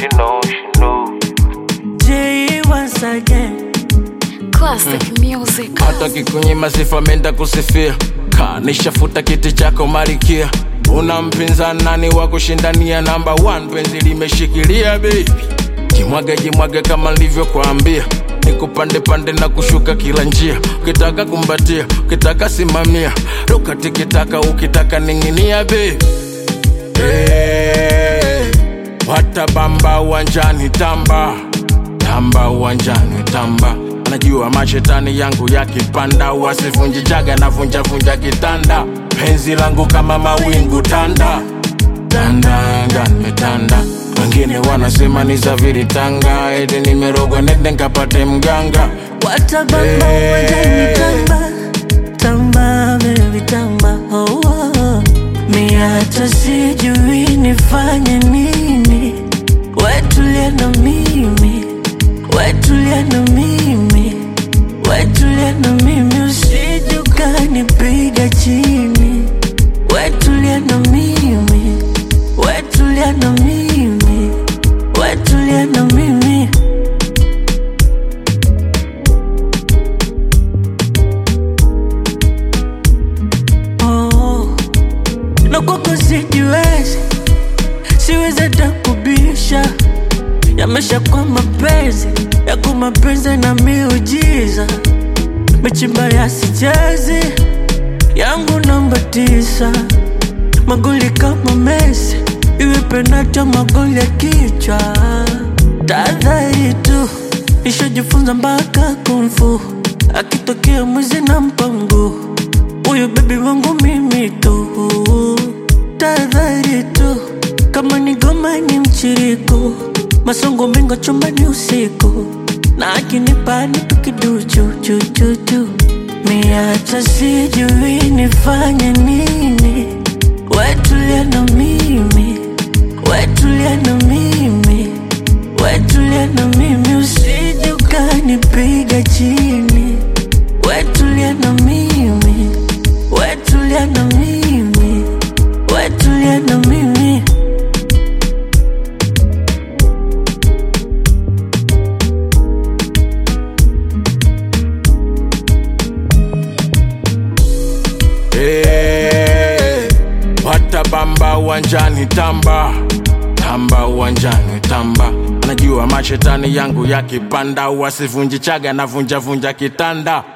she know, she know. J once again. Classic music. hata kikunyima sifa menda kusifia kanishafuta kiti chako marikia una mpinzani nani wa kushindania namba 1 penzi limeshikilia baby jimwage jimwage kama nilivyokuambia nikupande pande na kushuka kila njia ukitaka kumbatia ukitaka simamia ruka tikitaka ukitaka ning'inia baby hey, watabamba uwanjani tamba tamba uwanjani tamba najua mashetani yangu yakipanda wasivunji jaga na vunja vunja kitanda penzi langu kama mawingu tanda tandanga nimetanda wengine wanasema ni zaviri tanga eti nimerogwa nende nkapate mganga Watabamba Hey. uwanjani tamba tamba baby tamba oh, oh. Mi hata sijui nifanye nini wetulia na mimi wetulia na mimi wetulia na mimi usije ukanipiga chini wetulia na mimi wetulia na mimi wetulia na mimi oh. na kwako sijiwezi siwezi hata kubisha yamesha kwa mapenzi yako mapenzi na miujiza michimba ya sichezi yangu namba tisa magoli kama Messi iwe penata magoli ya kichwa tahadhari tu nishajifunza mpaka kumfu akitokea mwizi na mpango huyu bebi wangu mimi tu tahadhari tu kama ni goma ni mchiriko masongo mengo chumbani usiku na akinipa nitu kiduchu chuchuchu miacha sijui nifanye nini wetulia na mimi wetulia na mimi wetulia na mimi usije ukanipiga chini wetulia na mimi wetulia na mimi wetulia na mimi hey, watabamba uwanjani tamba tamba uwanjani tamba najua mashetani yangu yakipanda wasivunji chaga na vunja vunja kitanda